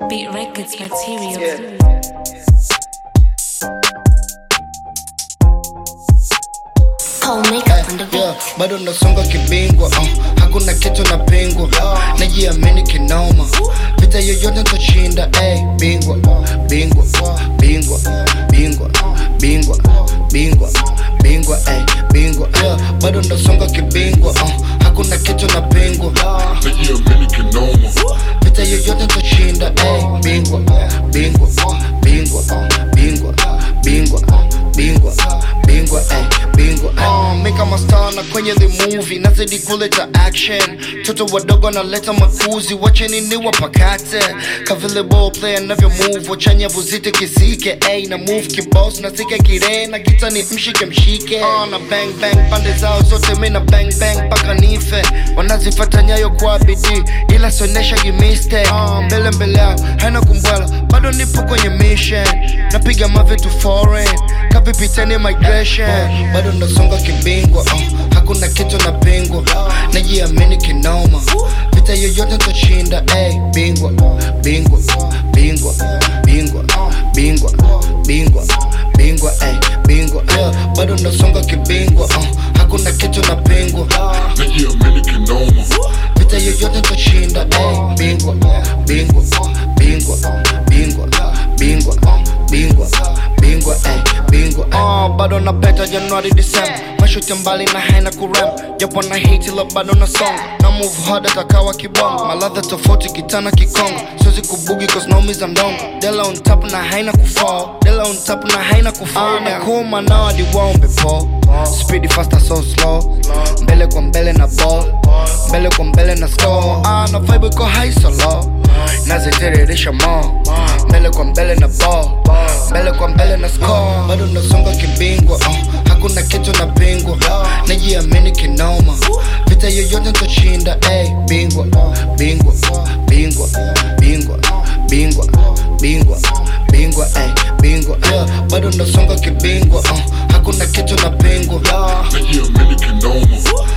Beat Records material. Yeah. Cold makeup on the Yeah, beat. bado nasonga kibingwa uh, hakuna kitu na pingwa najiamini kinoma vita yoyote toshinda hey, bingwa bingwa bingwa bingwa bingwa bingwa bingwa hey, bingwa yeah, bado nasonga kibingwa uh, hakuna kitu na pingwa najiamini kinoma vita yoyote toshinda hey, bingwa bingwa bingwa bingwa bingwa bingwa bingwa hey, bingwa uh, mi kama star na kwenye the movie nazidi kuleta action toto wadogo naleta makuzi wacheni ni wapakate kavile ball player navyo move wachanya vuzite kisike ay na move kibos na sike kire na kita ni mshike mshike uh, na bang bang pande zao zote mi na bang bang paka nife wanazifata nyayo kwa bidii ila sionesha gimiste uh, mbele mbele yao haina kumbwela bado nipo kwenye mission napiga mavitu foreign kapipiteni migration bado nasonga kibingwa uh, hakuna kitu na pingwa najiamini kinoma vita yoyote toshinda hey, bingwa bingwa bingwa bingwa bingwa bingwa bingwa hey, bingwa yeah, bado nasonga kibingwa uh, hakuna kitu na pingwa najiamini kinoma vita yoyote toshinda hey, bingwa bingwa bingwa bingwa bingwa bingwa bingwa hey, bingwa uh, bado na beta januari disemba mashuti mbali na haina kurem japo na hiti la bado na song na move hard atakawa kibongo maladha tofauti kitana kikongo siwezi kubugi cause naumiza mdongo dela on top na haina kufall dela on top na haina kufall na kuma nao hadi waombe po speedy faster so slow mbele kwa mbele na ball mbele kwa mbele na score ah, na vibe iko high so low nazitiririsha mo mbele kwa mbele na ball mbele kwa mbele na score bado nasonga kibingwa uh, hakuna kitu na pingwa najiamini kinoma vita yoyote toshinda hey, bingwa bingwa bingwa bingwa bingwa bingwa bingwa hey, bingwa yeah, bado nasonga kibingwa uh, hakuna kitu na pingwa najiamini kinoma